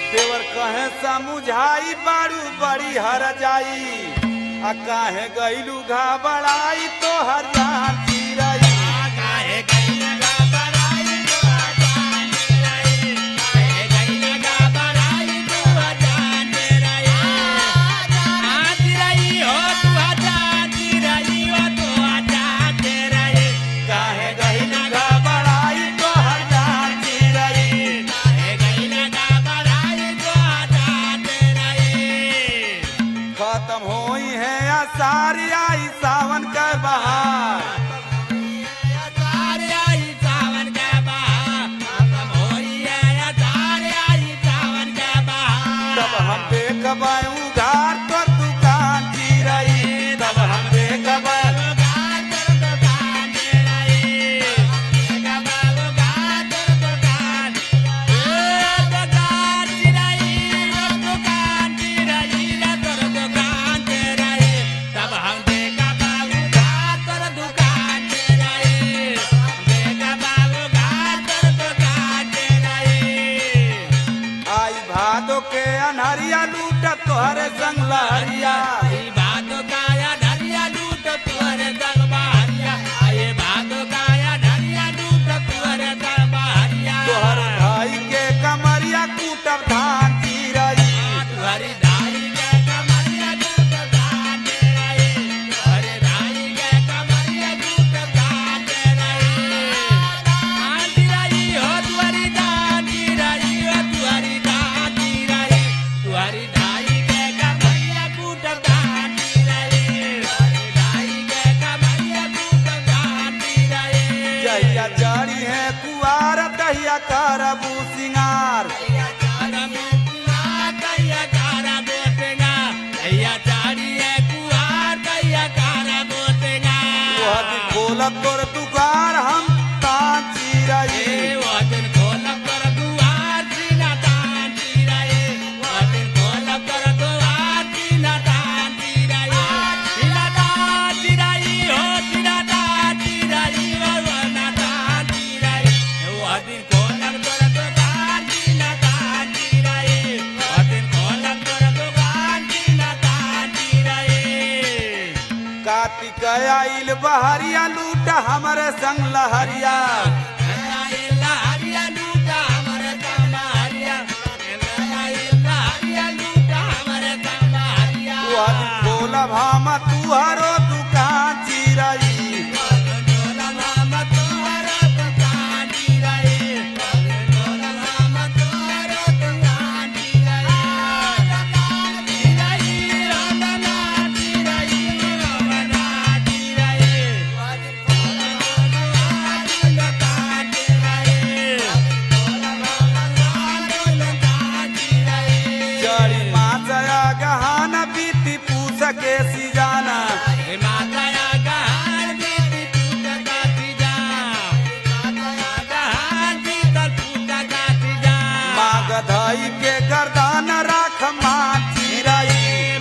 देवर कहे समुझाई बारू बड़ी हर जाई आ काहे गईलू घबराई तो हर जान चिरई काहे गइल घबराई तो जान रही काहे गइल घबराई तो जान रही आज रही हो तू जान रही हो तू जान रही काहे गईलू घबराई तो हर जान चिरई काहे गइल घबराई तो जान रही खत्म होई है आसारी आई सावन के बहार सारे आई सावन के बहार खत्म होई है सारे आई सावन के बहार तब हम देखबै उघार तो दुकान चिरई तब हम देखबै आई भादो के अनहरिया लूट तोहरे संग लहरिया तोहर भाई के कमरिया कूटब धान चिरई हरि दाई के कमरिया दूत दान रहे हरि दाई के कमरिया दूत दान रहे आंधी रही हो तुहरी दान रही हो तुहरी दान रही तुहरी दाई के कमरिया दूत दान रहे हरि दाई के कमरिया दूत दान रहे जहिया जड़ी है कुआर दहिया करबू सिंगार वह दिन खोल तोर दुकान हम तान चिरई कार्तिक आइल बहरिया लूट हमरे संग लहरिया वह दिन खोलब हम तुहरो दुकान चिरई जड़ी माचया गहना बीती पूछ के सिजाना माग धई के गर्दान राख मान चिरई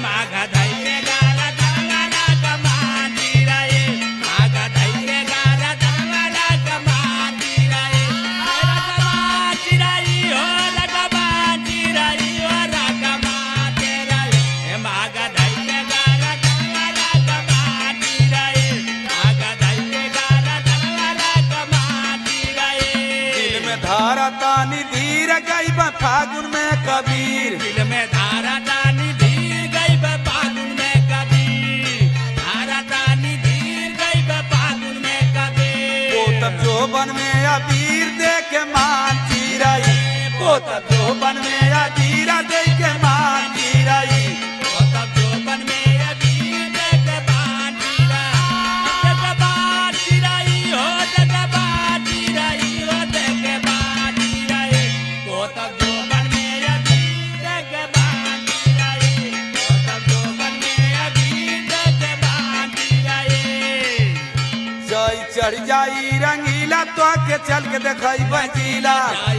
दिल में धारा तानी धीर गई बा फागुन में कबीर दिल में धारा दानी धीर गई बा फागुन में कबीर धारा दानी धीर गई बा फागुन में कबीर पोतब जोबन में अबीर दे के मान चिरई पोतब जोबन में अबीर दे के मान चिरई ओ तब जोबन में अबीर देख बाजीरा देख बाजीराई हो देख बाजीराई हो देख बाजीराई ओ तब जोबन में अबीर देख बाजीराई ओ तब जोबन में अबीर देख बाजीराई जई चढ़ जाई रंगीला तो के चल के देखई बजीला जाई